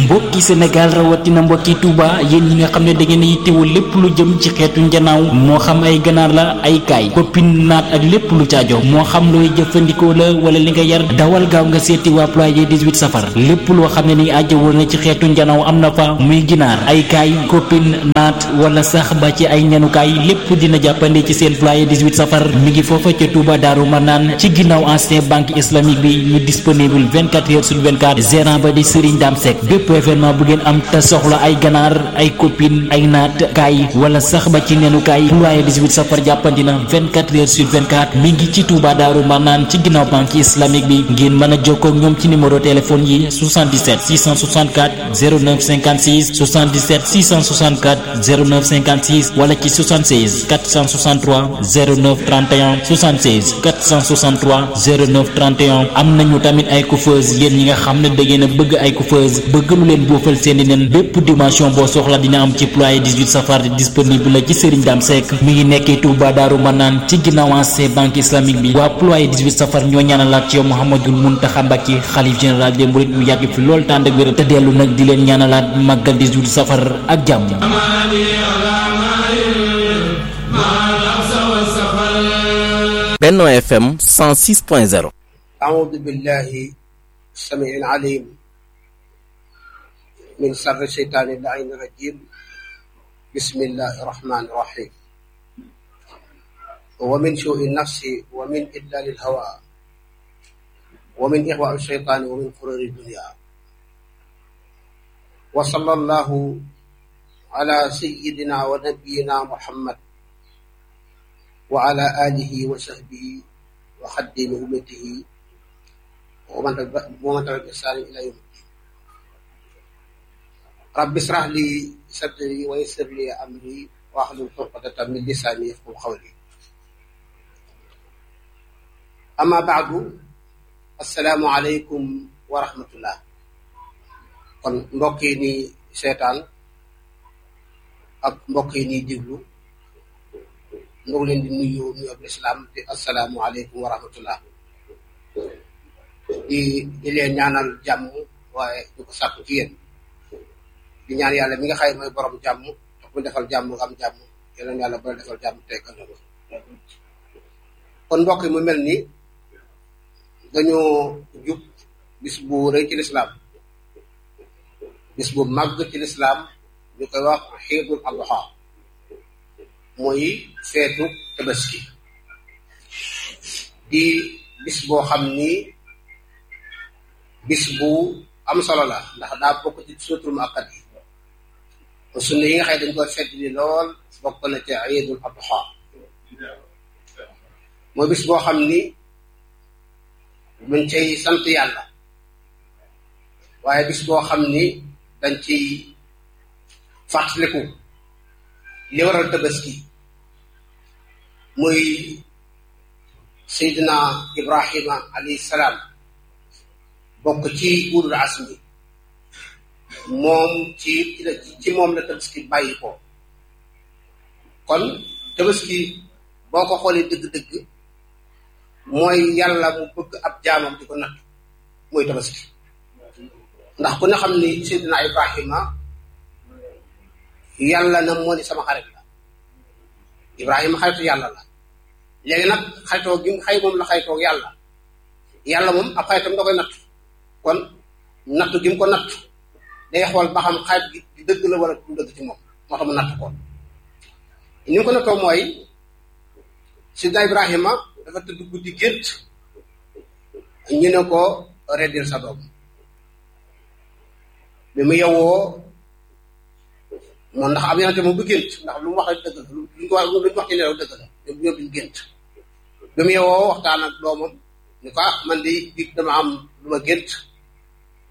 mbokki Sénégal rawatina mbokki Touba yéen ñi nga xam ne da ngeen yittewoo lépp lu jëm ci xeetu njanaaw moo xam ay ganaar la ay kaay koppin naat ak lépp lu caajo moo xam looy jëfandikoo la wala li nga yar dawal gaaw nga seeti waa ployé 18 safar lépp loo xam ne ni ajjawoo na ci xeetu njanaaw am na fa muy ginaar ay kaay koppin naat wala sax ba ci ay ñanukaay lépp dina jàppande ci seen ployé 18 safar mi ngi foofa ca Touba Daaru Manaan ci ginnaaw ancien banque islamique bi ñu disponible 24 heures sur 24 gérant ba di Serigne Dame Seck bépp événement bu ngeen am te soxla ay ganaar ay copine ay naat kaay wala sax ba ci nenu kaay ployé 18 safar jàppandi na 24 heures sur 24 mi ngi ci Touba Daaru Manaan ci ginnaaw banque islamique bi ngeen mën a jokkoo ak ñoom ci numéro téléphone yi 77 664 09 56 77 664 09 56 wala ci 76 463 09 31 76 463 09 31 am nañu tamit ay coiffeuse yéen ñi nga xam ne da ngeen a bëgg ay coiffeuse bëgg lu leen boofal seeni nen bépp dimension boo soxla dina am ci ployé 18 safar disponible la ci Serigne Dame Seck mi ngi nekkee Touba Daaru Manaan ci ginnaaw ancien banque islamique bi waa ployé 18 safar ñoo ñaanalaat ci yow Mouhamadul Mountakha Mbacké xalif général des mourides mu yàgg fi lool tànd ak wér te dellu nag di leen ñaanalaat màggal 18 safar ak jàmm Benno FM 106.0 أعوذ بالله السميع العليم من شر الشيطان اللعين الرجيم بسم الله الرحمن الرحيم ومن سوء النفس ومن إدلال الهوى ومن إغواء الشيطان ومن قرور الدنيا وصلى الله على سيدنا ونبينا محمد وعلى آله وصحبه وخدم أمته ومن ومن تبع بإحسان إلى يوم الدين رب اشرح لي صدري ويسر لي أمري واحلل عقدة من لساني يفقهوا قولي أما بعد السلام عليكم ورحمة الله kon mbokk yi ni seetaan ak mbokk yi ni déglu ñu ngi leen di nuyu nuyu ab lislaam di asalaamu aleykum wa rahmatullah di di leen ñaanal jàmm waaye du ko sàkku ci yéen di ñaan yàlla mi nga xay mooy borom jàmm tax mu defal jàmm nga am jàmm yeneen yàlla bu la defal jàmm tey ëllëg kon mbokk yi mu mel ni dañoo jub bis bu rëy ci lislaam bis bu màgg ci lislaam ñu koy wax xiidul adha mooy feetu tabaski di bis boo xam ni bis bu am solo la ndax daa bokk ci suutul muakkad yi sunna yi nga xam ne dañ koy fedd li lool bokk na ci iidul adha mooy bis boo xam ni dañ cay sant yàlla waaye bis boo xam ni dañ ciy fàttaliku li waral tabaski muy seydina ibrahima alayhi salaam bokk ci ulul asmi moom ci ci moom la tabaski bàyyi ko kon tabaski boo ko xoolee dëgg-dëgg mooy yàlla mu bëgg ab jaamam di ko natt mooy tabaski ndax ku ne xam ni seydina ibrahima yàlla na moo ni sama xarit la ibrahima xaritu yàlla la léegi nag xaritoo gi xay moom la xaritoo yàlla yàlla moom ab xaritam da koy natt kon nattu gi mu ko natt day xool ba xam xarit gi di dëgg la wala du dëgg ci moom moo tax mu natt ko ni mu ko nattoo mooy sidna ibrahima dafa tëdd guddi gént ñu ne ko reddil sa doom bi mu yewwoo moom ndax am yonente moom du gént ndax lu mu wax dëgg la lu ñu ko wax lu ñu wax ci nelaw dëgg la ñoom ñoom duñ gént bi mu yewoo waxtaan ak doomam ni ko man di dig dama am lu ma gént